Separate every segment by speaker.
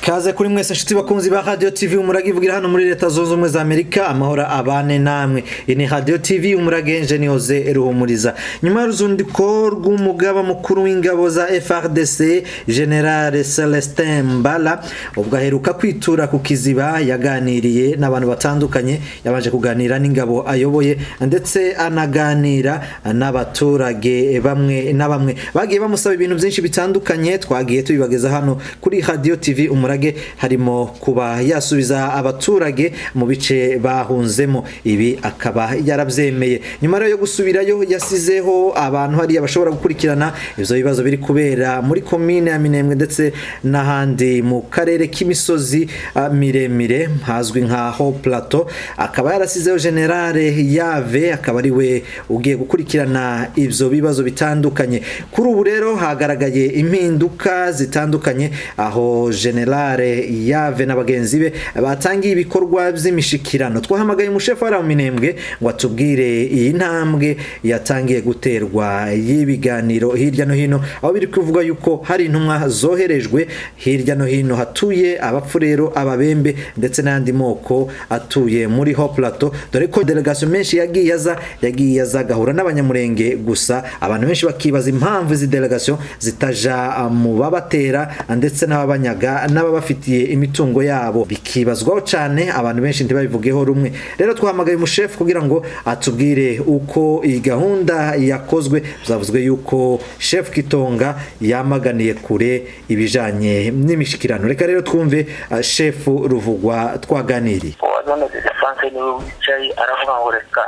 Speaker 1: kaze kuri mwese nshuti bakunzi ba radiyo tivi umuragivugira hano muri leta zunze ubumwe za amerika amahoro abane namwe iyi ni radiyo tivi umuragenje ni hoze ruhumuriza nyuma y'uruzundiko rw'umugaba mukuru w'ingabo za frdc generale celestin mbara ubwo aheruka kwitura ku kiziba yaganiriye n'abantu batandukanye yabanje kuganira n'ingabo ayoboye ndetse anaganira n'abaturage bamwe na bamwe bagiye bamusaba ibintu byinshi bitandukanye twagiye tubibageza hano kuri radiyo tivi umurage harimo kuba yasubiza abaturage mu bice bahunzemo ibi akaba yarabyemeye nyuma rero yo gusubirayo yasizeho abantu hariya bashobora gukurikirana ibyo bibazo biri kubera muri komine ya minembwe ndetse n'ahandi mu karere k'imisozi ah, miremire hazwi nka ho plateau akaba yarasizeho generale yave akaba ari we ugiye gukurikirana ibyo bibazo bitandukanye kuri ubu rero hagaragaye impinduka zitandukanye aho generale yave na bagenzi be batangiye ibikorwa by'imishikirano twahamagaye umushefu wa minembwe ngo atubwire iyi ntambwe yatangiye guterwa y'ibiganiro hirya no hino aho biri kuvuga yuko hari intumwa zoherejwe hirya no hino hatuye abapfurero ababembe ndetse n'andi moko atuye muri ho plateau dore ko delegasiyo menshi yagiye aza yagiye aza agahura n'abanyamurenge gusa abantu benshi bakibaza impamvu izi delegasiyo zitaja mu babatera ndetse n'ababanyaga n'ababafitiye imitungo yabo bikibazwaho cyane abantu benshi ntibabivugeho rumwe rero twahamagaye umushefu kugira ngo atubwire uko iyi gahunda yakozwe byavuzwe yuko shefu kitonga yamaganiye kure ibijanye n'imishikirano reka rero twumve ah, shefu ruvugwa twaganiriye
Speaker 2: none Frank niwe wicaye aravuga ngo reka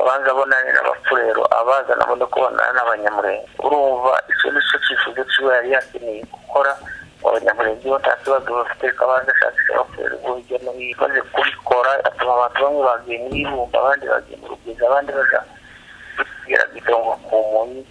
Speaker 2: abanza abonane n'abapfurero abaza nabone kubonana n'abanyamurenge urumva icyo ni cyo cyifuzo cyiwe yari yakeneye gukora ngo abanyamurenge bo nta kibazo bafite reka abanza ashakisha abapfurero bo hirya no hino maze kubikora atuma abantu bamwe bagiye mu ibumba abandi bagiye mu rugwiza abandi baja kugera gidongo ku munyi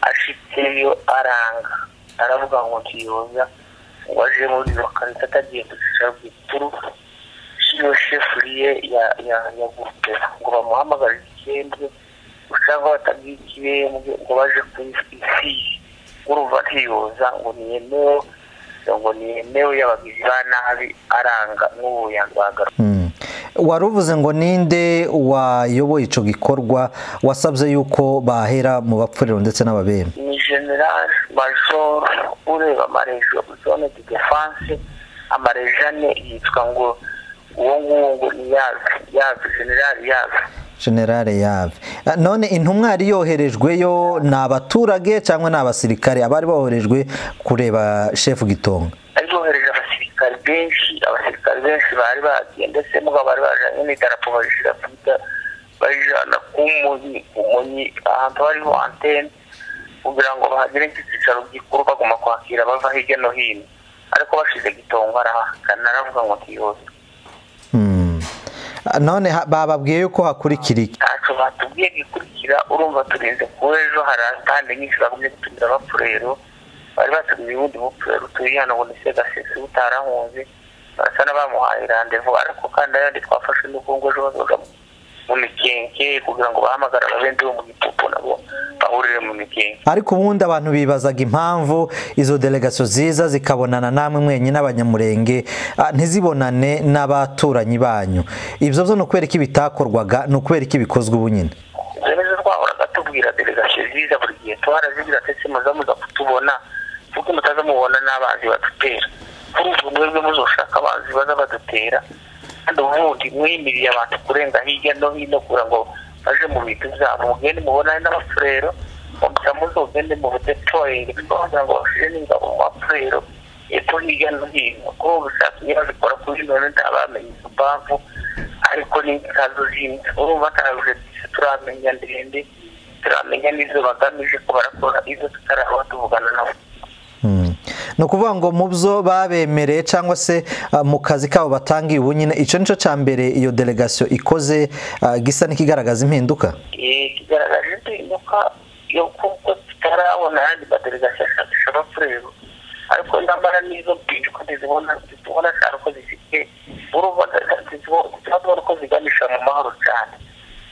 Speaker 2: ashitseyo aranga aravuga ngo ntiyoza ngo aje muri iyo karita atagiye kucisha rwituru iyo shefuriye ya ya ya gurupe ngo bamuhamagare ikirembwe usanga batabwiye ikirembwe ngo baje ku isi urumva ntiyoza ngo niyemewe ngo niyemewe y'abagizi ba nabi aranga n'ubu yandwagara
Speaker 1: wari uvuze ngo ninde wayoboye icyo gikorwa wasabye yuko bahera mu bapfuriro ndetse n'ababembe
Speaker 2: ni general major ureba amarejo zone de defense amarejo ane yitwa ngo uwo nguwo ngo ni yazi yazi general yazi
Speaker 1: generale yave Ah, none intumwa yari yoherejweyo ni abaturage cyangwa ni abasirikare abari boherejwe kureba shefu gitonga
Speaker 2: aryohereje abasirikare benshi abasirikare benshi bari bagiye ndetse mugabo bari bajanye n'idarapo barishira kuda barijana ku munyi ku munyi ahantu hariho antene kugira ngo bahagire nk'icyicaro gikuru baguma kwakira bava hirya no hino ariko bashize gitongo arahakana aravuga ngo ntiyose
Speaker 1: Hmm. Ah, none ha- bababwiye yuko hakurikira iki
Speaker 2: ntacyo batubwiye gikurikira urumva turinze kuba ejo hari atande nyinshi bagumye gutumira abapfurero bari batumiye ubundi mupfurero utuye hano ngo ni segasesi butarahunze barasa n'abamuhaye randevu ariko kandi ayandi twafashe n'ukungu ejo bazoga mu mikenke kugira ngo bahamagare ababendi bo mu gitupu nabo bahurire mu mikenke
Speaker 1: ariko ubundi abantu bibazaga impamvu izo delegasiyo ziza zikabonana namwe mwenye n'abanyamurenge ah, ntizibonane n'abaturanyi banyu ibyo byo ni ukubera iki bitakorwaga ni ukubera iki bikozwe ubu nyine
Speaker 2: zemeze twahoraga tubwira delegasiyo ziza buri gihe twarazibwira ndetse muza muza kutubona kuko mutaza mubona n'abanzi badutera kuri ubwo mwebwe muzoshaka abanzi baza badutera kandi ubundi mwimiriye abantu kurenga hirya no hino kugira ngo baje mu bintu byabo mugende mubonane n'abafurero mugira muzogende mu budetoyeri kugira ngo bashire n'ingabo mu bafurero epfo hirya no hino kuko gushaka nyirabikora kuri none ntabamenye impamvu ariko ni inkazo zindi urumva ntabwo turamenya ndende turamenya n'izo bagamije ko barakora izo tutaraba tuvugana nabo
Speaker 1: Mm. ni ukuvuga ngo mu byo babemereye cyangwa se ah, mu kazi kabo batangiye ubu nyine icyo nicyo cya mbere iyo delegasiyo ikoze ah, gisa n'ikigaragaza impinduka
Speaker 2: Eh, kigaragaje impinduka yo kuko tutarabona ayandi madelegasiyo ashakisha abafurero ariko nyamara n'izo mpinduka ntizibona ntizibona cyane uko zifite urumva ntizibona uko ziganisha mu mahoro cyane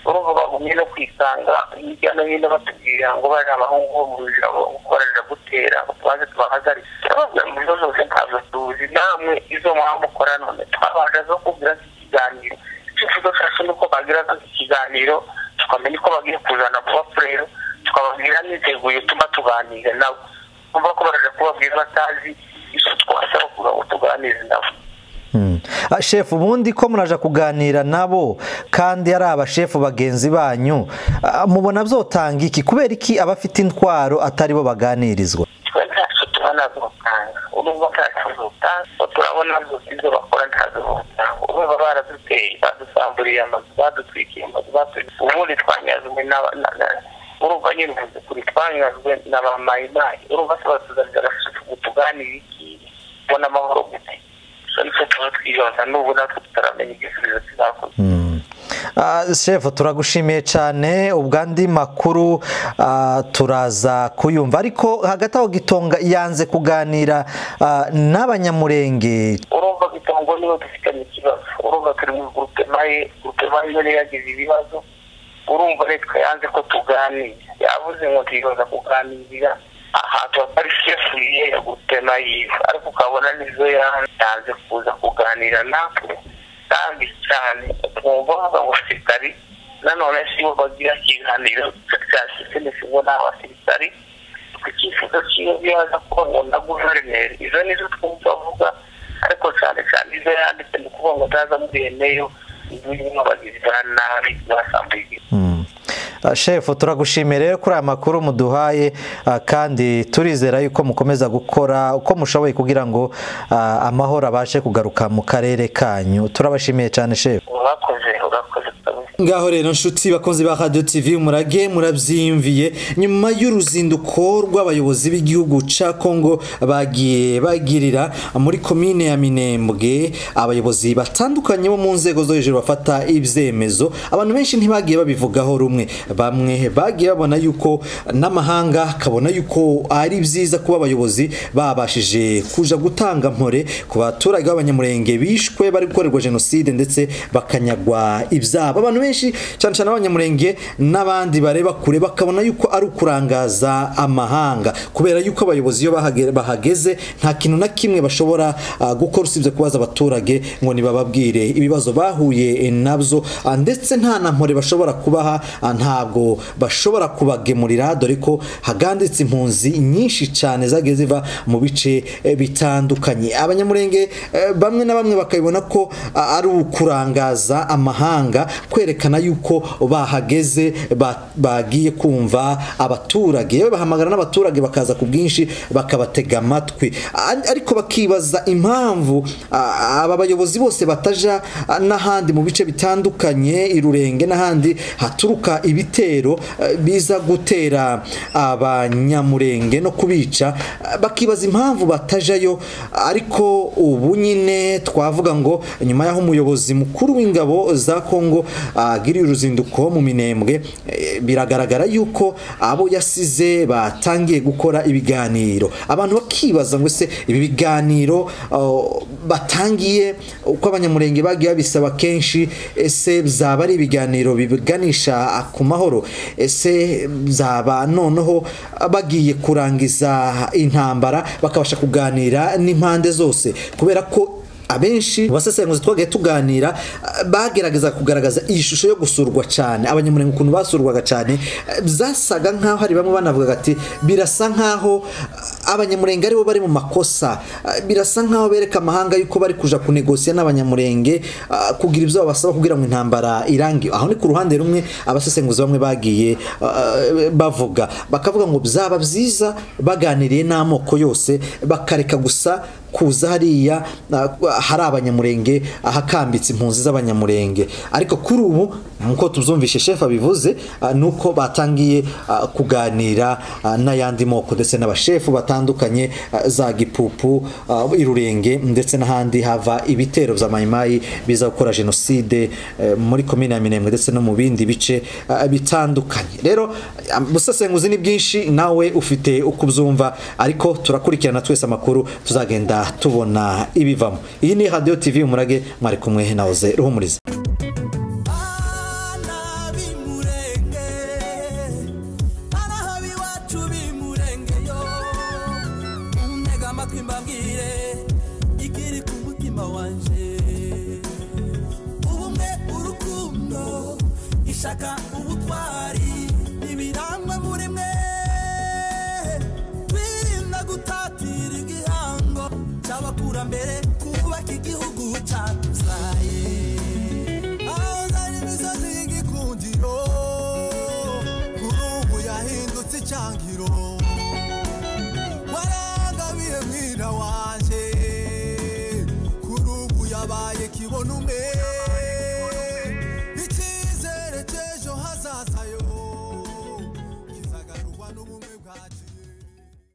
Speaker 2: urumva bagumye no kwisanga hirya no hino batubwira ngo baje abahungu bo mu ijabo gukorera gute kera twaje tubahagaritse twabwira mu bibazo byose ntabwo tuzi namwe izo mwaba mukora none twabanje zo kubwira ikiganiro icyifuzo cyacu ni uko bagira ikiganiro tukamenya uko bagiye kuzana kuba furero tukababwira niteguye tuba tuganira nabo kumva ko baraje kubabwira batazi izo twasaba kugira ngo tuganire nabo
Speaker 1: shefu ubundi ko muraje kuganira nabo kandi ari abashefu bagenzi banyu mubona byotanga iki kubera iki abafite intwaro atari bo baganirizwa
Speaker 2: twe ntacyo tubona z'ubutanga urumva ntacyo z'ubutanga turabona izo bakora ntazo z'ubutanga urumva baraduteye badusamburiye amazu badutwikiye amazu baturiye ubundi twanyazwe urumva nyine uvuze kuri twanyazwe na ba mayimayi urumva se batuzanira agasuku tuganira iki ubona amahoro gute nicyo tuba twibaza n'ubu natwe tutaramenya igisubizo kizakorwa
Speaker 1: shefu turagushimiye cyane ubwandi makuru turaza kuyumva ariko hagati aho gitonga yanze kuganira n'abanyamurenge
Speaker 2: urumva gitongo niwe dufitanye ikibazo urumva turi muri gurupe maye gurupe maye niyo yagize ibibazo urumva leta yanze ko tuganira yabuze ngo tuyibaza kuganirira ahantu hatari shefu ye ya gurupe mayive ariko ukabona nizo yatanze kuza kuganira natwe kandi cyane twumva bavuga ngo sitari nanone si bo bagira ikiganiro cya sisenesi ngo ni abasirikari ku cyifuzo cy'iyo bibaza kuba ngo na guverineri izo nizo twumva bavuga ariko cyane cyane izo yanditse ni ukuvuga ngo ndaza muri eneyo zirimo abagizi ba nabi n'abasambuye
Speaker 1: shefu turagushimiye rero kuri aya makuru muduhaye kandi turizera yuko mukomeza gukora uko mushoboye kugira ngo amahoro abashe kugaruka mu karere kanyu turabashimiye cyane shefu
Speaker 2: urakoze urakoze
Speaker 1: ngaho rero nshuti bakunzi ba radiyo tivi murage murabyiyumviye nyuma y'uruzinduko rw'abayobozi b'igihugu cya kongo bagiye bagirira muri komine ya minembwe abayobozi batandukanye bo mu nzego zo hejuru bafata ibyemezo abantu benshi ntibagiye babivugaho rumwe bamwe bagiye babona yuko n'amahanga akabona yuko ari byiza kuba abayobozi babashije kuja gutanga mpore ku baturage b'abanyamurenge bishwe bari gukorerwa jenoside ndetse bakanyagwa ibyabo abantu benshi cyane cyane abanyamurenge n'abandi bareba kure bakabona yuko ari ukurangaza amahanga kubera yuko abayobozi iyo bahageze nta kintu na kimwe bashobora gukora usibye kubaza abaturage ngo nibababwire ibibazo bahuye nabyo ndetse nta na mpore bashobora kubaha ntabwo bashobora kubagemurira dore ko haganditse impunzi nyinshi cyane zagiye ziva mu bice bitandukanye abanyamurenge bamwe na bamwe bakabibona ko ari ukurangaza amahanga kwereka berekana yuko bahageze bagiye kumva abaturage yewe bahamagara n'abaturage bakaza ku bwinshi bakabatega amatwi ariko bakibaza impamvu aba bayobozi bose bataja n'ahandi mu bice bitandukanye irurenge n'ahandi haturuka ibitero biza gutera abanyamurenge no kubica bakibaza impamvu batajayo ariko ubu nyine twavuga ngo nyuma y'aho umuyobozi mukuru w'ingabo za kongo agiriye uruzinduko mu minembwe biragaragara yuko abo yasize batangiye gukora ibiganiro abantu bakibaza ngo se ibi biganiro batangiye uko abanyamurenge bagiye babisaba kenshi ese byaba ari ibiganiro biganisha ku mahoro ese byaba noneho bagiye kurangiza intambara bakabasha kuganira n'impande zose kubera ko abenshi abasesenguzi twagiye tuganira bagerageza kugaragaza iyi shusho yo gusurwa cyane abanyamurenge ukuntu basurwaga cyane byasaga nk'aho hari bamwe banavugaga ati birasa nk'aho abanyamurenge aribo bari mu makosa birasa nk'aho bereka amahanga yuko bari kuja kunegosiya n'abanyamurenge kugira ibyo babasaba kugira ngo intambara irange aho ni ku ruhande rumwe abasesenguzi bamwe bagiye bavuga bakavuga ngo byaba byiza baganiriye n'amoko yose bakareka gusa kuza hariya hari abanyamurenge ahakambitse impunzi z'abanyamurenge ariko kuri ubu nk'uko tubyumvishe shefu abivuze ni uko batangiye kuganira n'ayandi moko ndetse n'abashefu batandukanye za gipupu irurenge ndetse n'ahandi hava ibitero bya mayimayi biza gukora jenoside muri komine ya minembwe ndetse no mu bindi bice bitandukanye rero ubusesenguzi ni bwinshi nawe ufite uko ubyumva ariko turakurikirana twese amakuru tuzagenda tubona ibivamo iyi ni radiyo tivi umurage mwari kumwe na oze ruhumuriza
Speaker 3: nitwe mbabwire ikiri ku mutima wanje ubumwe urukundo ishaka ubutwari ibirangwa muri mwe twirinda gutatira igihango cy'abakurambere kubaka igihugu cyatuzaye